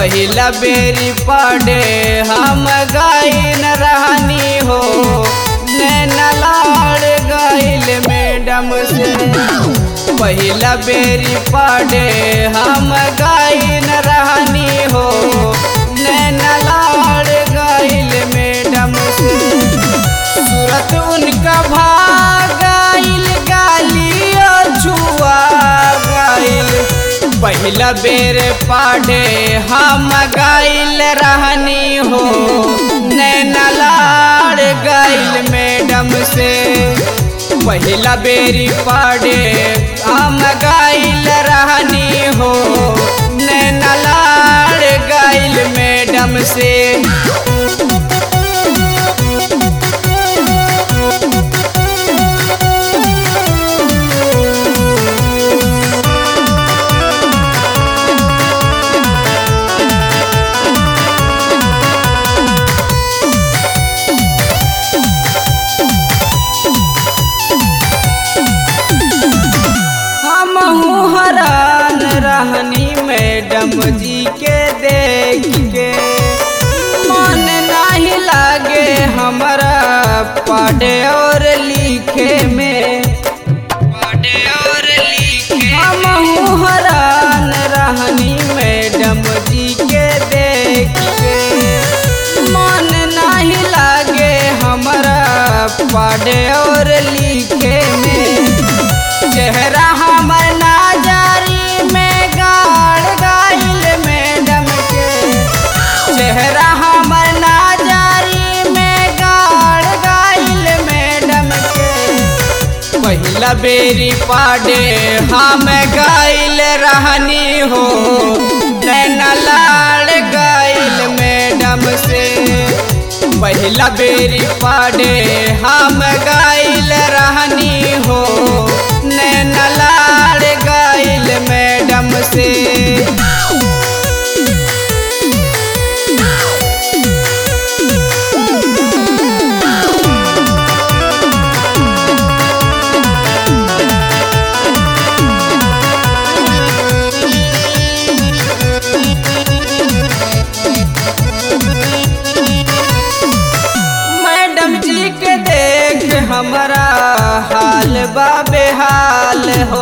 पहिला बेरी पड़े हम गाइन रहनी हो नैना लाड़ गइल मैडम से पहिला बेरी पड़े हम गाइन रहनी हो नैना लाड़ गइल मैडम से सूरत उनका भागाइल गालियो छुआ गाइल पहिला बेर पढ़े हम गाइल रहनी हो नैना लाड़ गइल मैडम से पहिला बेरी पढ़े हम गाइल रहनी हो नैना लाड़ गइल मैडम से हम हरान रहनी मैडम जी के देख के मन नहीं लागे हमारा पढ़े और लिखे में पढ़े और लिखे हम हरान रहनी मैडम जी के देख के मन नहीं लागे हमारा पढ़े और लिखे में चेहरा हमर नाजारी में गाड़ गाइल मैडम के चेहरा हमर नाजारी में गाड़ गाइल मैडम के पहिला बेरी पाडे हम गाइल रहनी हो नैना लाड़ गाइल मैडम से पहिला बेरी पाडे हम गाइल रहनी हो नैना लाड़ गाइल मैडम से मैडम जी के देख हमारा हाल बा बेहाल हो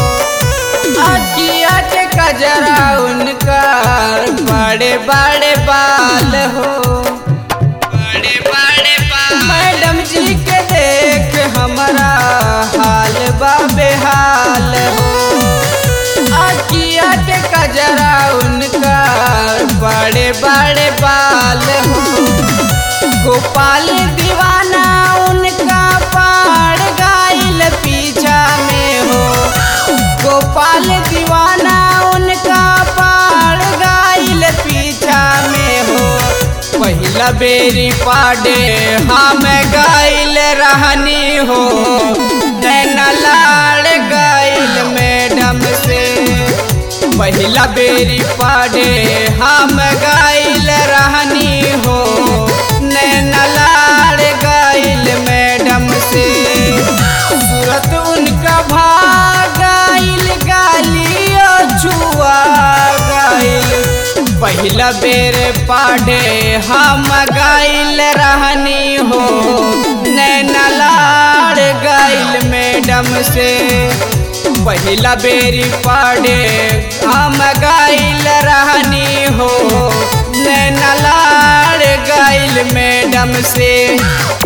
अकिया के कजरा उनका बड़े बड़े बाल हो बड़े बड़े बाल मैडम जी के देख हमारा हाल बा बेहाल हो अकिया के कजरा उनका बड़े बड़े बाल हो गोपाल दीवाना उनका पाड़ गाइल पीछा में हो गोपाल दीवाना उनका पाड़ गाइल पीछा में हो पहिला बेरी पाडे हम गाइल रहनी हो नैना लाड़ गाइल मैडम से पहिला बेरी पाडे हम गाइल रहनी हो नैना लाड़ गाइल मैडम से सूरत उनका भागाइल गालियो छुआ गाइल पहिला बेर पाडे हम गाइल रहनी हो नैना लाड़ गाइल मैडम से पहिला बेरी पाडे हम गाइल रहनी हो नैना लाड़ गाइल मैडम से